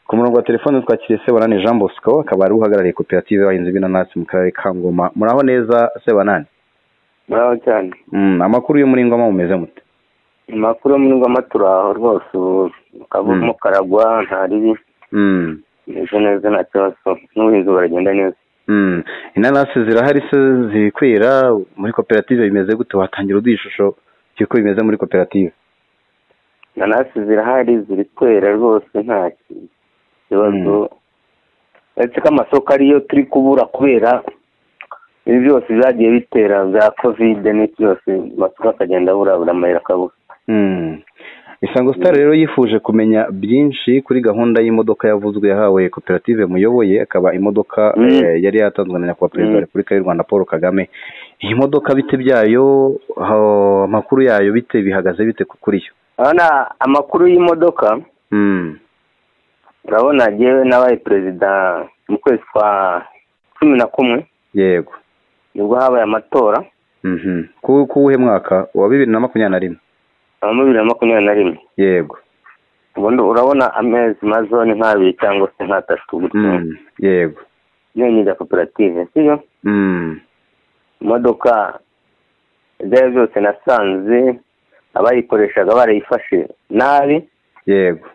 Ku murongo wa telefoni twakiriye Sebanani Jean Bosco akaba ari uhagarariye koperative y'abahinzi b'inanasi mu karere ka Ngoma muraho neza Sebanani muraho cyane mm, amakuru yo muri Ngoma mumeze mute amakuru yo muri ngoma turaho rwose ubu Mm. akavamo karagwa nta ribi mm. meze neza nta kibazo n'ubuhinzi buragenda neza Mm. inanasi zirahari se ziri kwera muri koperative bimeze gute watangira uduha ishusho y'uko bimeze muri koperative inanasi zirahari ziri kwera rwose nta kibazo uretse ko amasoko ariyo turi kubura kubera ibi byose byagiye bitera bya kovide n'iki byose amasoko akagenda abura abura amayira akabura mm. isango star rero yifuje kumenya byinshi kuri gahunda y'imodoka yavuzwe yahawe koperative muyoboye akaba imodoka Mm. eh, yari yatanzwe na nyakubahwa perezida wa Mm. repubulika y'u rwanda paul kagame iyi modoka bite byayo ha- amakuru yayo bite bihagaze bite ku- kuri yo urabona amakuru y'imodoka Mm. urabona yewe nabaye perezida mu kwezi kwa cumi na kumwe yego nibwo habaye amatora mhm ku kuwuhe mwaka wa bibiri na makumyabiri na rimwe na bibiri na makumyabiri na rimwe yego ubundi urabona amezi mazone nk'abiri cyangwa se nk'atatu gutyo Mm, yego nyine koperative sibyo Mm, imodoka ibyo ari byo byose nasanze abayikoreshaga barayifashe nabi yego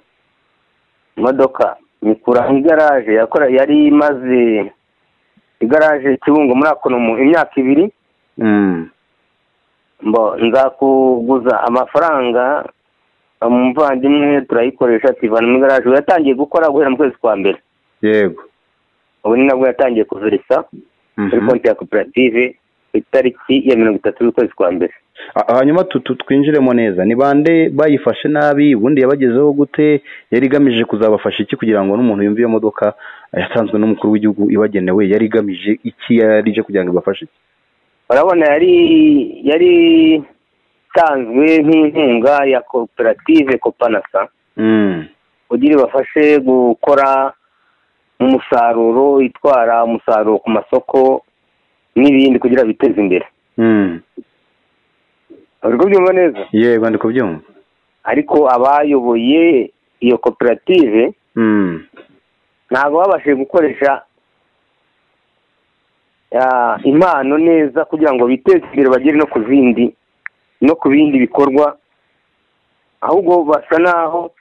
imodoka mikura igaraje yakora yari imaze igaraje kibungo muri akonomu imyaka ibiri Mm, mbo nzakuguza amafaranga umuvandimwe turayikoresha tuyivana mu igaraje ubu yatangiye gukora guhera mu kwezi kwa mbere yego ubu ni nabwo yatangiye kuverisa kuri Mhm. konti ya koperative ku itariki ya mirongo itatu z'ukwezi kwa mbere Ha- hanyuma tu- tu- twinjiremo neza ni bande bayifashe nabi ubundi yabagezeho gute yari igamije kuzabafasha iki kugira ngo n'umuntu yumve iyo modoka eh, yatanzwe n'umukuru w'igihugu ibagenewe yari igamije iki yari ije kugira ngo ibafashe iki? urabona yari yari itanzwe nk'inkunga ya koperative kopanasa Mm, kugira ibafashe gukora umusaruro itwara umusaruro ku masoko n'ibindi kugira biteze imbere mm. uri kubyumva neza yego ndi kubyumva ariko abayoboye iyo koperative Mm, ntabwo babashije gukoresha ah, impano neza kugira ngo biteze imbere bagere no ku zindi no ku bindi bikorwa ahubwo basa naho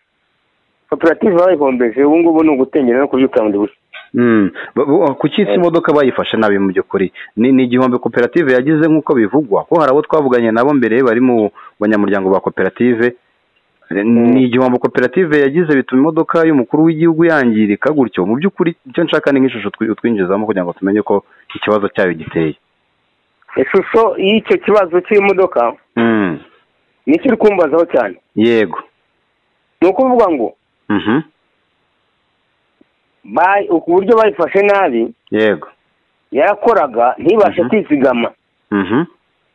koperative bayihombeje ubu ngubu ni ugutengera no kubyuka bundi bushya mm. Ba- ba- ku cy'isi Eh. imodoka bayifashe nabi mu by'ukuri ni ni igihombo koperative yagize nk'uko bivugwa ko hari abo twavuganye nabo mbere bari mu banyamuryango ba koperative ni igihombo koperative yagize bituma imodoka y'umukuru w'igihugu yangirika gutyo mu by'ukuri icyo nshaka ni nk'ishusho twi- utwinjizamo kugira ngo tumenye ko ikibazo cyayo giteye ishusho y'icyo kibazo cy'imodoka Mm. nicyo uri kumbazaho cyane yego ni ukuvuga ngo Mhm. bayi- uburyo bayifashe nabi yego yarakoraga ntibashe Mhm. kwizigama Mhm.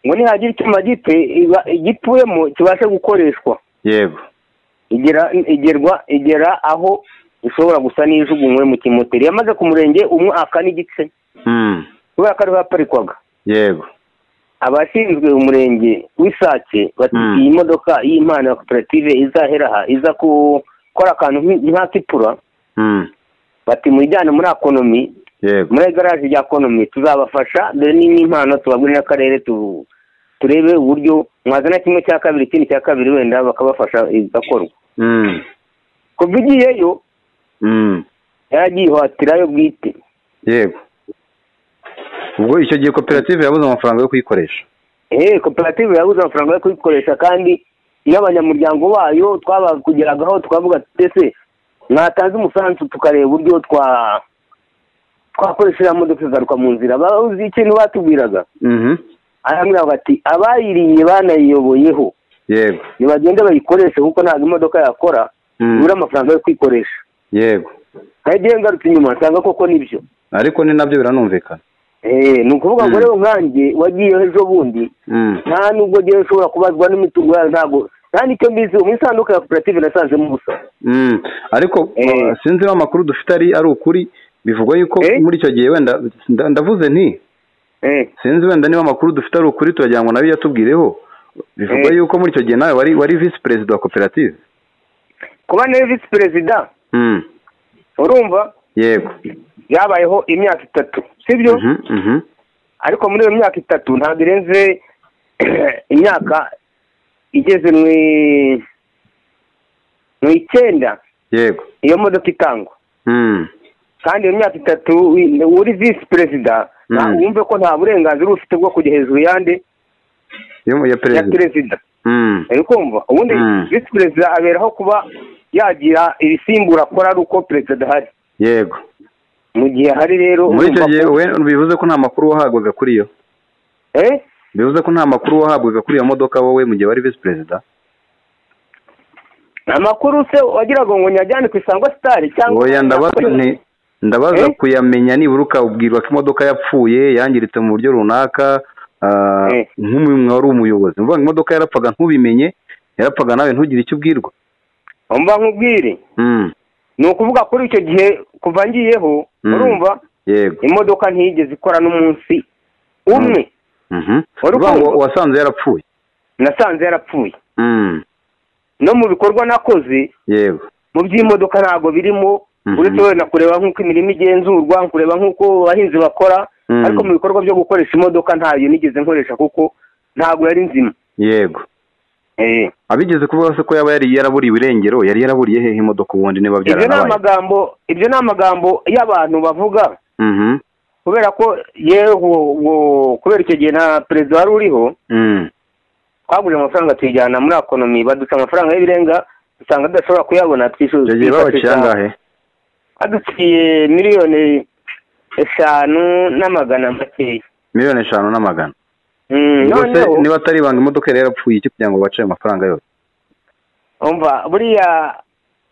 ngo nihagira icyuma gite iba- igipfuyemo kibashe gukoreshwa yego igera igerwa igera aho ishobora gusa n'ijugunywe mu kimoteri yamaze ku murenge umwe aka n'igice Mm. kubera ko ariho yaparikwaga yego abashinzwe umurenge w'isake bati Mm. iyi modoka y'impano ya koperative izahera aha iza gukora akantu nk'i- nka tipura Mm. bati muyijyane muri akonomi yego muri garaje rya akonomi tuzabafasha dore ni n'impano tubagurira n'akarere tu- turebe uburyo mwazana kimwe cya kabiri ikindi cya kabiri wenda bakabafasha igakorwa Mm. kuva igiyeyo Mm. yaragihatirayo bwite yego ubwo icyo gihe koperative yabuze amafaranga yo kuyikoresha eee koperative yabuze amafaranga yo kuyikoresha kandi iyo abanyamuryango bayo twabakugeragaho twavuga tuti ese mwatanze umusanzu tukareba uburyo twa twakoresha iriya modoka ikagaruka mu nzira bazi ikintu batubwiraga Mhm. arambwira bati abayiriye banayiyoboyeho yego nibagende bayikoreshe kuko ntabwo imodoka yakora Mm. ibura amafaranga yo kwikoresha yego nagiye ngarutse inyuma nsanga koko nibyo ariko ni nabyo biranumvikana eee ni ukuvuga ngo Mm. rero nkanjye wagiyeho ejo bundi Mm. nta nubwo rero ushobora kubazwa n'imitungo yayo ntabwo nta n'icyo mbizi mu isanduku ya koperative nasanzemo ubusa Mm. ariko Eh. uh, sinzi niba amakuru dufite ari ari ukuri bivugwa yuko Eh? muri icyo gihe wenda nda- ndavuze nti sinzi wenda niba amakuru dufite ari ukuri turagira ngo nawe yatubwireho bivugwa Eh. yuko muri icyo gihe nawe wari wari visi perezida wa koperative kuba nawe visi perezida Mm. urumva yego byabayeho imyaka itatu sibyo Mhm, mhm. ariko muri iyo myaka itatu ntabwo irenze imyaka igeze mu i- mu icyenda yego iyo modoka itangwa Mm. kandi iyo myaka itatu wi- uri visi perezida nta- Mm. wumve ko nta burenganzira ufite bwo kujya hejuru yandi yo ya ya perezida perezida Mm. uri kumva ubundi Mm. visi perezida aberaho kuba yagira ibisimbura akora ari uko perezida adahari yego mu gihe ahari rero muri icyo urumva ko- gihe we bivuze ko nta makuru wahabwaga kuri yo Eh? bivuze ko nta makuru wahabwaga kuri iyo modoka wowe mu gihe wari visi perezida amakuru se wagira ngo ngo nyajyane ku isangwa sitari cyangwa oya ndabaza nti ndabaza Eh? kuyamenya nibura ukabwirwa ko imodoka yapfuye yangiritse mu buryo runaka ah, Eh. nk'umwe wari umuyobozi mvuga ngo imodoka yarapfaga ntubimenye yarapfaga nawe ntugire icyo ubwirwa umva nkubwire Mm. ni ukuvuga kuri icyo gihe kuva ngiyeho Mm. urumva yego imodoka ntiyigeze ikora n'umunsi umwe Mhm. Wari Uvuga ngo ukumva? wasanze yarapfuye nasanze yarapfuye Mm. no mu bikorwa nakoze yego mu by'imodoka ntabwo birimo Mhm. uretse wenda kureba nk'uko imirimo igenzurwa kureba nk'uko abahinzi bakora Mm. ariko mu bikorwa byo gukoresha imodoka ntayo nigeze nkoresha kuko ntabwo yari nzima yego Eh. abigeze kuvuga se ko yaba yari yaraburiye irengero yari yaraburiye hehe imodoka ubundi niba ibyo ni byaranabaye amagambo ibyo ni amagambo y'abantu bavuga Mhm. kubera ko yewe wo- wo- kubera icyo gihe nta perezida wari uriho Mm. twagurije amafaranga tuyijyana muri akonomi baduca amafaranga y'ibirenga dusanga tudashobora kuyabona twishyuza icyo gihe babaciye twifashisha- angahe baduciye miliyoni eshanu n'amagana makeya miliyoni eshanu n'amagana Mm, Ubwo se noneho niba atari ibanga imodoka yari yarapfuye iki kugira ngo bace ayo mafaranga yose umva buriya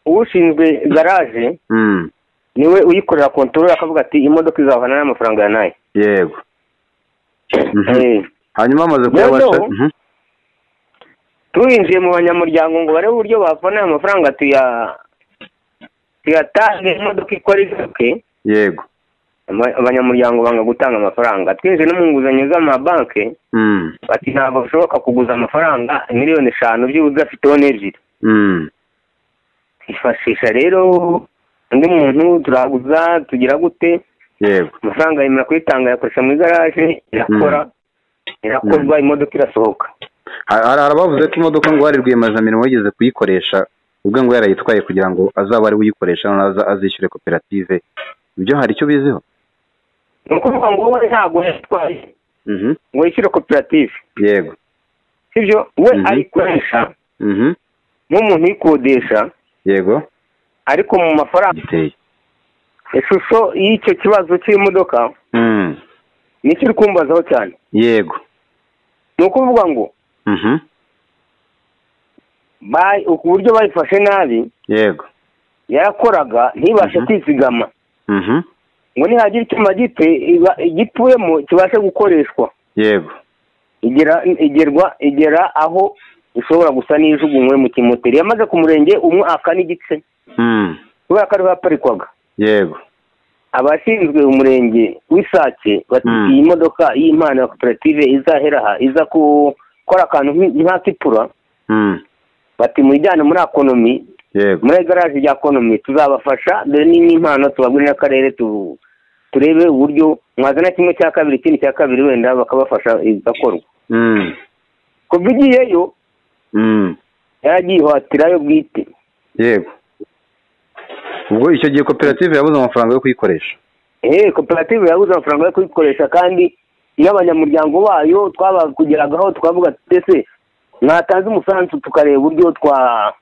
ushinzwe garaje Mm. niwe uyikorera kontorora akavuga ati imodoka izavana n'amafaranga ya nayo yego Mhm. Eh. hanyuma amaze Rero, kuyabasha Mhm. tuwinjiye mu banyamuryango ngo barebe uburyo bavana ayo mafaranga tuya tuyatange imodoka ikora izuke yego Aba- abanyamuryango banga gutanga amafaranga twinjiye no mu nguzanyo z'amabanki Mm. bati ntabwo bishoboka kuguza amafaranga miliyoni eshanu by'ubu udafiteho n'ebyiri Mm. twifashisha rero undi muntu turaguza tugira gute yego amafaranga yemera kuyitanga ayakoresha mu igaraje irakora irakorwa imodoka irasohoka Ha- hari abavuze ko imodoka ngo hari rwiyemezamirimo wigeze kuyikoresha ubwe ngo yarayitwaye kugira ngo azabe ari we uyikoresha noneho aza- azishyure koperative ibyo hari icyo biziho ni ukuvuga ngo wowe ntabwo yatwaye Mhm. ngo yishyure koperative yego sibyo we Mhm. ayikoresha Mhm. nk'umuntu uyikodesha yego ariko mu mafaranga giteye ishusho y'icyo kibazo cy'imodoka Mm. nicyo iri kumbazaho cyane yego ni ukuvuga ngo Mhm. bayi- ku buryo bayifashe nabi yego yarakoraga ntibashe Mhm. kwizigama Mhm. ngo nihagira icyuma gito iba- gituyemo kibashe gukoreshwa yego igera igerwa igera aho ishobora gusa n'ijugunywe mu kimoteri yamaze ku murenge umwaka n'igice Mm. kubera ko ariho yaparikwaga yego abashinzwe umurenge w'isake bati Mm. iyi modoka y'impano ya koperative izahera aha iza gukora akantu nk- nka tipura Mm. bati muyijyane muri akonomi yego muri garaje rya konomi tuzabafasha dore ni n'impano tubagurira akarere tu- turebe uburyo mwazana kimwe cya kabiri ikindi cya kabiri wenda bakabafasha igakorwa Mm. kuva igiyeyo Mm. yaragihatirayo bwite yego ubwo icyo gihe koperative yabuze amafaranga yo kuyikoresha eee koperative yabuze amafaranga yo kuyikoresha kandi n'abanyamuryango bayo twabakugeragaho twavuga tuti ese mwatanze umusanzu tukareba uburyo twa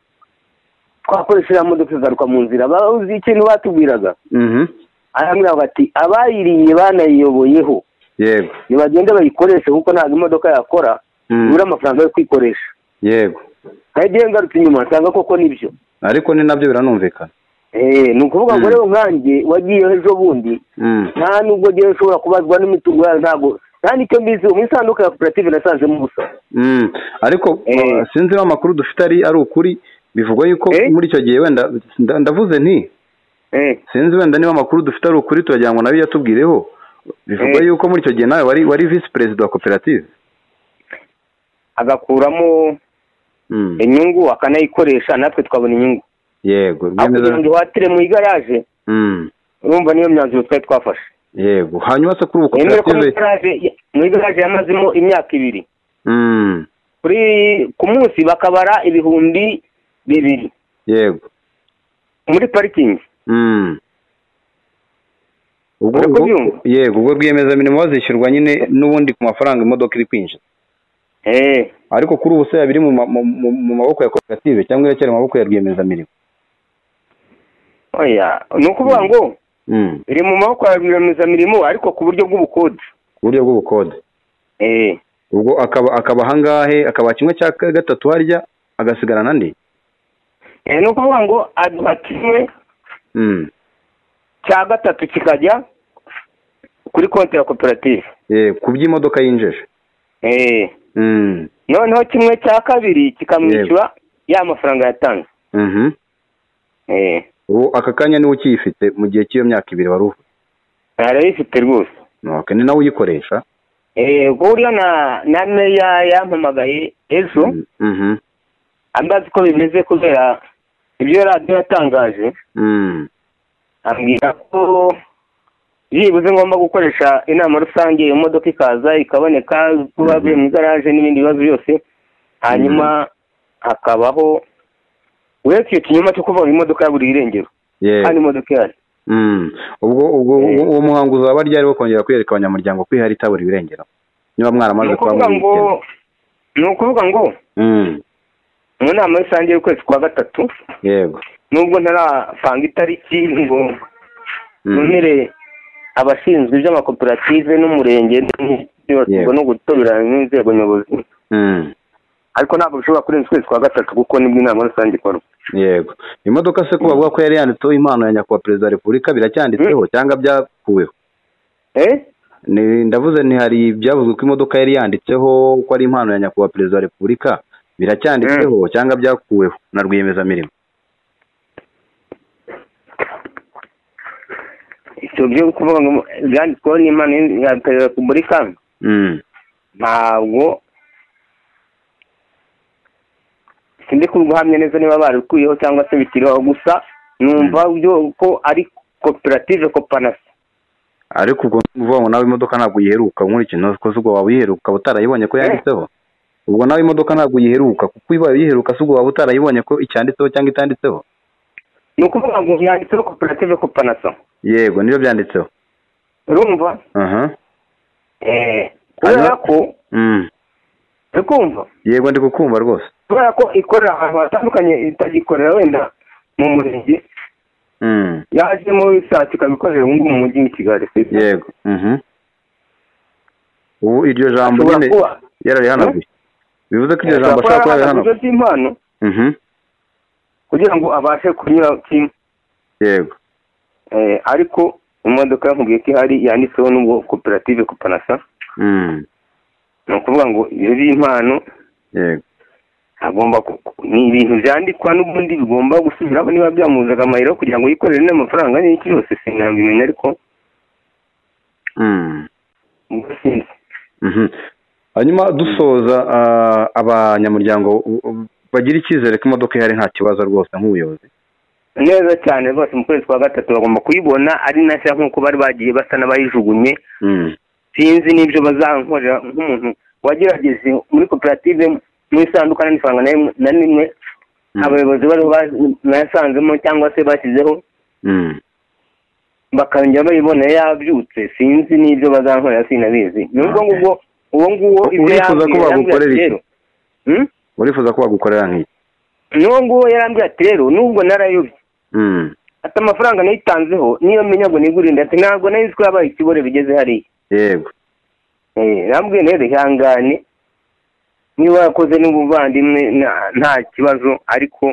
twakoresha iriya modoka ikagaruka mu nzira bazi ikintu batubwiraga Mhm. arambwira bati abayiriye banayiyoboyeho yego nibagende bayikoreshe kuko ntabwo imodoka yakora Mm. ibura amafaranga yo kwikoresha yego nagiye ngarutse inyuma nsanga koko nibyo ariko ni nabyo biranumvikana eee ni ukuvuga ngo Mm. rero nkanjye wagiyeho ejo bundi Mm. nta nubwo rero ushobora kubazwa n'imitungo yayo ntabwo nta n'icyo mbizi mu isanduku ya koperative nasanzemo ubusa Mm. ariko Eh. uh, sinzi niba amakuru dufite ari ari ukuri bivugwa yuko Eh. muri icyo gihe wenda nda- ndavuze nti eee sinzi wenda niba amakuru dufite ari ukuri turagira ngo nabi yatubwireho bivugwa Eh. yuko muri icyo gihe nawe wari wari visi perezida wa koperative agakuramo Mm. inyungu akanayikoresha natwe twabona inyungu yego aho kugira ngo ihatire mu igaraje Mm. urumva niyo myanzuro twari twafashe yego hanyuma se kuri ubu nemere ko muri koperative garaje muri garaje yamazemo imyaka ibiri Mm. kuri ku munsi bakabara ibihumbi bibiri yego muri parikingi Mm. ubwo Uri ubwo- kubyumva? yego ubwo rwiyemezamirimo bazishyurwa nyine n'ubundi ku mafaranga imodoka iri kwinjira eee ariko kuri ubu se biri mu ma- mu- mu- mu maboko ya koperative cyangwa iracyari mu maboko ya rwiyemezamirimo oya ni ukuvuga ngo Mm. iri mu maboko ya rwiyemezamirimo ariko ku buryo bw'ubukode ku buryo bw'ubukode eee ubwo akaba akaba ahangahe akaba kimwe cya gatatu harya agasigara n'andi Eh, ni ukuvuga ngo aduha kimwe Mm. cya gatatu kikajya kuri konti ya koperative Eh, ku by'imodoka yinjije eee Mm. noneho kimwe cya kabiri kikamwishyura ya mafaranga yatanze Mhm. eee ubu aka kanya niwe ukiyifite mu gihe cy'iyo myaka ibiri wari uvuze arayifite rwose Ok, ni nawe uyikoresha eee buriya na na meya yampamagaye ejo Mm, mhm, ambaza uko bimeze kubera ibyo radiyo yatangaje mm, ambwira ko byibuze ngomba gukoresha inama rusange iyo modoka ikaza ikaboneka kuba Mhm. biri mu igaraje n'ibindi bibazo byose hanyuma hakabaho uretse iyo kinyoma cyo kuvuga ngo imodoka yaburiye irengero yego kandi imodoka ihari Mm. ubwo ubwo Eh. uwo muhango uzaba ryari wo kongera kwereka abanyamuryango ko ihari itabura ibirengero niba ni mwaramaze kuba ukuvuga ngo muri ni ukuvuga ngo mu nama rusange y'ukwezi kwa gatatu yego nubwo ntarapanga itariki ngo Mm. numire abashinzwe iby'amakoperative n'umurenge n'ibyo- Yego. no gutoberana n'inzego nyobozi Mm. ariko ntabwo bishobora kurenza ukwezi kwa gatatu kuko nibwo inama rusange ikorwa yego imodoka se ko bavuga ko yari yanditseho impano ya nyakubahwa perezida wa repubulika biracyanditseho cyangwa byakuweho eh Ni- ndavuze nti hari byavuzwe ko imodoka yari yanditseho ko ari impano ya nyakubahwa perezida wa repubulika biracyanditseho cyangwa byakuweho na rwiyemezamirimo icyo byo kuvuga ngo byanditsweho n'imana ya perezida wa repubulika Mm. ntabwo sindi kuguhamya neza niba barikuyeho cyangwa se bikiriho gusa numva byo ko ari koperative kopanasi ariko ubwo ni ukuvuga ngo nawe imodoka ntabwo uyiheruka nkurikije ko ubwo waba uyiheruka ukaba utarayibonye ko yanditseho ubwo nawe imodoka ntabwo uyiheruka kuko iba uyiheruka se ubwo waba utarayibonye ko icyanditseho cyangwa itanditseho ni ukuvuga ngo yanditseho koperative kopanasa yego nibyo byanditseho urumva aha eh kubera Hanyuma- ko Mm. uri kumva yego ndi kukumva rwose kubera ko ikorera ahantu hatandukanye itagikorera wenda mu murenge Mm. yaje muri saa sita ikabikorera ubu ngubu mu mujyi wa kigali yego Mhm. ubu iryo jambo Ashobora nyine kuba yararihanaguye bivuze ko iryo jambo ashobora ashobora kuba kuba yarahagaze yararihanaguye by'impano Mhm. kugira ngo abashe kunyura kimwe yego Eh, ariko imodoka yakubwiye ko ihari yanditseho n'ubwo koperative kopanasa Mm. ni ukuvuga ngo iyo by'impano yego agomba ku- ku- ni ibintu byandikwa n'ubundi bigomba gusubiraho niba byamuzaga amayero kugira ngo yikorere n'amafaranga angana n'iki yose sinabimenya ariko Mm. ubwo sinzi Mhm. hanyuma dusoza ah, abanyamuryango u- u- bagira icyizere ko imodoka ihari nta kibazo rwose nk'ubuyobozi neza cyane rwose mu kwezi kwa gatatu bagomba kuyibona ari nashya nk'uko bari bagiye basa n'abayijugunye Mm. sinzi n'ibyo bazankorera nk'umuntu wagerageje muri koperative mu isanduka nta n'ifaranga na rimwe- na rimwe Mm. abayobozi bariho ba- bayasanzemo cyangwa se bashyizeho Mm. bakongera bayibonera yabyutse sinzi n'ibyo bazankorera sinabizi ni ubwo Okay. ngubwo uwo nguwo U- ibyo urifuza ko yambwiye, yarambwira bagukorera ati iki? rero Hmm? urifuza ko bagukorera nk'iki ni uwo nguwo yarambwira ati rero nubwo narayobye Mm. ati amafaranga nayitanzeho niyo menya ngo nigurinde ati ntabwo nayizi ko yabaye ikibore bigeze hariya yego rambwiye rero ihangane niba yakoze n'ubuvandimwe na- nta kibazo ariko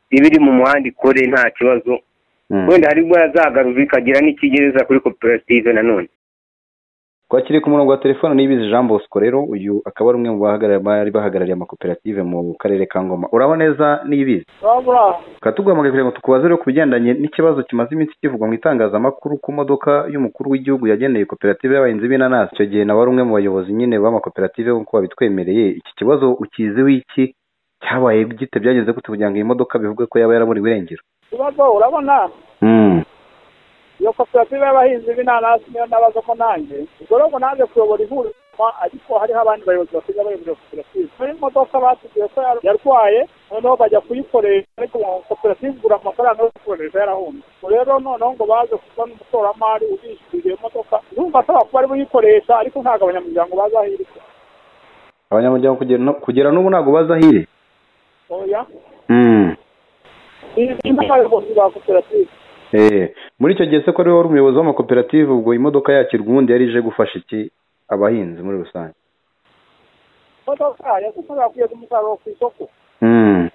ibiri mu muhanda ikore nta kibazo Mm. wenda hari ubwo yazagarura ikagira n'ikigereza kuri koperative nanone twakiriye ku murongo wa telefone n'ibizi Jean Bosco rero uyu akaba ari umwe mu bahagarariye bari bahagarariye amakoperative mu karere ka Ngoma urabo neza n'ibizi katuguhamagaye kugira ngo tukubaze rero ku bigendanye n'ikibazo kimaze iminsi kivugwa mu itangazamakuru ku modoka y'umukuru w'igihugu yageneye koperative y'abahinzi b'inanasi icyo gihe nawe ari umwe mu bayobozi nyine b'amakoperative nk'uko wabitwemereye iki kibazo ukiziho iki cyabaye gite byageze gute kugira ngo iyi modoka bivuge ko yaba yaraburiwe irengero ikibazo urabona koperative y'abahinzi b'inanasi niyo nabaza ko nanjye igororwa nanze kuyobora ihuriro ariko hariho abandi bayobozi basigaye bayobora iyo koperative hari imodoka batubwiye ko yarwaye noneho bajya kuyikoresha ariko koperative igura amafaranga yo gukoresha yarahunze ubwo rero noneho ngo baze kubona umushoramari ubishyuriye imodoka urumva asaba kuba ari buyikoresha ariko ntabwo abanyamuryango bazi aho iri abanyamuryango kugera no- kugera n'ubu ntabwo bazi aho iri oya Mm. ni n'abayobozi ba koperative Eh, muri icyo gihe se ko ari wowe wari umuyobozi w'amakoperative ubwo imodoka yakirwa ubundi yari ije gufasha iki abahinzi muri rusange imodoka yasukura kugeza umusaruro ku isoko Mm.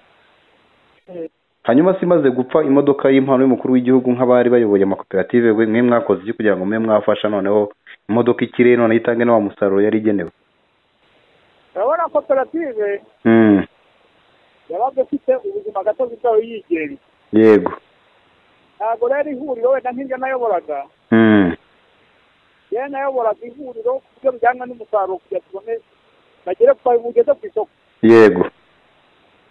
Eh, hanyuma se imaze gupfa imodoka y'impano y'umukuru w'igihugu nk'abari bayoboye amakoperative we mwe mwakoze iki kugira ngo mwe mwafasha noneho imodoka ikire noneho itange na wa musaruro yari igenewe urabona koperative Mm. yabaga ifite ubuzima gatozi bwayo yigenga yego ntabwo rero ihuriro wenda nk'iryo nayoboraga Mm. yewe nayoboraga ihuriro ku buryo bijyanye n'umusaruro kugira tubone bagere ku bageze ku isoko yego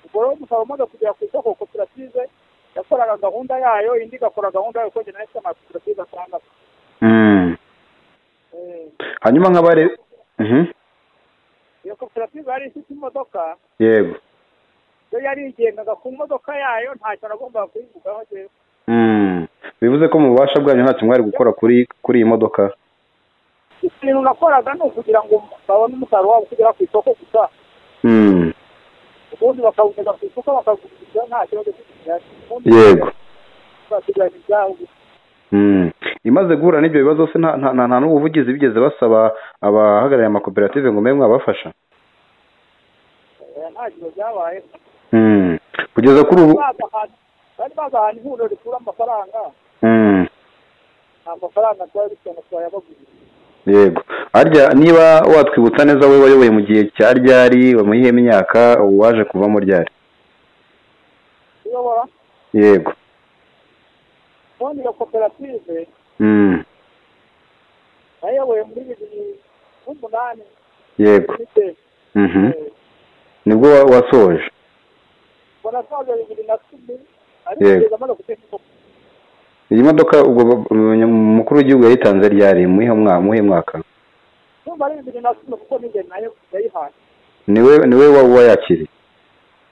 ubwo rero umusaruro umaze kugera ku isoko koperative yakoraga gahunda yayo indi igakora gahunda yayo kuko njye nahise amakoperative atandatu Mm. Eh, hanyuma nk'abari Mhm. iyo koperative yari ifite imodoka yego yo yarigengaga ku modoka yayo ntacyo nagombaga kuyivugaho njyewe Mm. bivuze ko mu bubasha bwanyu ntacyo mwari gukora kuri kuri iyi modoka ikintu nakoraga ni ukugira ngo babone umusaruro wabo kugera ku isoko gusa Mm. ubundi bakawugeza ku isoko bakawuguriza nta kibazo cy'ikigari ubundi yego bakagurana ibyabo gusa Mm. imaze guhura n'ibyo bibazo se nta nta- nta- nta n'ubuvugizi bigeze basaba abahagarariye amakoperative ngo mbe mwabafasha Eh, nta kibazo byabaye Mm. kugeza kuri ubu bazi ahantu bari bazi ahantu ihuriro rikura amafaranga Mm. nta mafaranga twari dufite ngo twayabagurize yego harya niba watwibutsa neza wowe wayoboye mu gihe cya ryari wamuhiyemo imyaka waje kuvamo ryari uyobora yego ubundi iyo koperative Mm. nayoboye muri bibiri n'umunani yego ifite Mhm. nibwo wa- wasoje mbona saza bibiri na cumi ariko Yego. kugeza amaze kutekwa iyi modoka ubwo ba- umukuru w'igihugu yayitanze ryari muhe mwaka muhe mwaka numva ari bibiri na cumi kuko ninjye nayo yayihaye niwe niwe wa- wayakiriye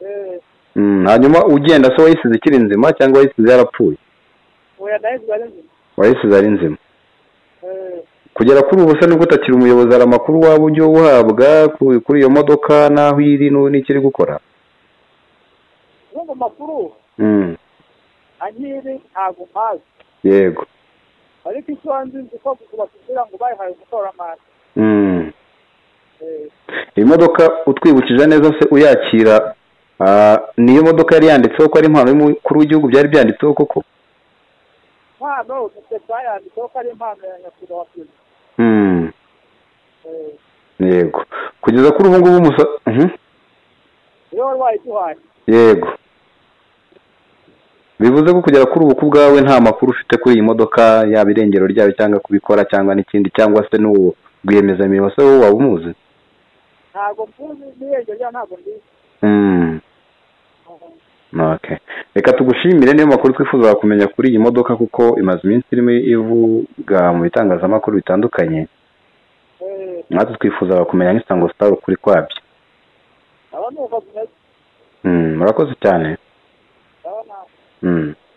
Eh, Mm, hanyuma ugenda se wayisize ikiri nzima cyangwa wayisize yarapfuye oya nayo zibari nzima wayisize ari nzima Eh, kugera kuri ubu se nubwo utakiri umuyobozi hari amakuru waba ujya uhabwa ku- kuri iyo modoka n'aho iri n'u- n'icyo iri gukora numva amakuru Mm, anyiri ntabwo mpazi yego ariko icyo nzi nzi ko bakubwira ngo bayihaye umushoramari Mm. Eh, iyi modoka utwibukije neza se uyakira ah, niyo modoka yari yanditseho ko ari impano y'umukuru w'igihugu byari byanditseho koko impano dufite twayanditseho ko ari impano ya nyakubahwa perezida Mm, Eh, yego kugeza kuri ubu ngubu umusa- Mhm, iyo wari wayiduhaye yego bivuze ko kugera kuri ubu ku bwawe nta makuru ufite kuri iyi modoka yaba irengero ryayo cyangwa kubikora cyangwa n'ikindi cyangwa se n'uwo rwiyemezamirimo se wowe waba umuzi ntabwo mvuzi n'irengero ryayo ntabwo ndizi Mm, okay reka tugushimire niyo makuru twifuza kumenya kuri iyi modoka kuko imaze iminsi irimo ivuga mu bitangazamakuru bitandukanye Eh, natwe twifuza kumenya nk'isango star ukuri kwabyo aba ni uko bimeze Mm, murakoze cyane ndabona Mm.